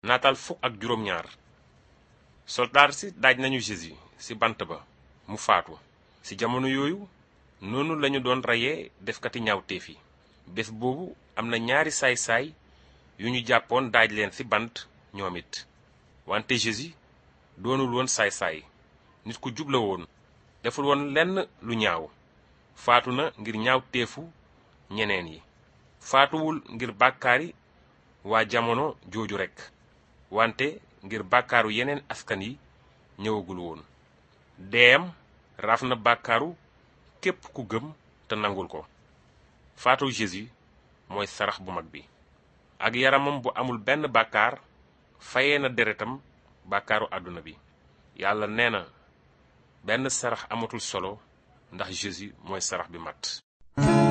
nataal fukk ak juróom ñaar soldaar si daaj nañu Jésus ci bant ba mu faatu ci jamono yooyu noonu lañu doon reyee defkati ñaawteef yi bés boobu am na ñaari saay-saay yu ñu jàppoon daaj leen ci bant ñoom it wante Jésus doonul woon saay-saay nit ku jub la woon deful woon lenn lu ñaaw faatu na ngir ñaawteefu ñeneen yi faatuwul ngir bàkkaari waa jamono jooju rekk wante ngir bàkkaaru yeneen askan yi ñëwagul woon deeyam raaf na bàkkaaru képp ku gëm te nangul ko faatu Jésus mooy sarax bu mag bi ak yaramam bu amul benn bàkkaar fayee na deretam bàkkaaru àdduna bi yàlla nee na benn sarax amatul solo ndax Jésus mooy sarax bi mat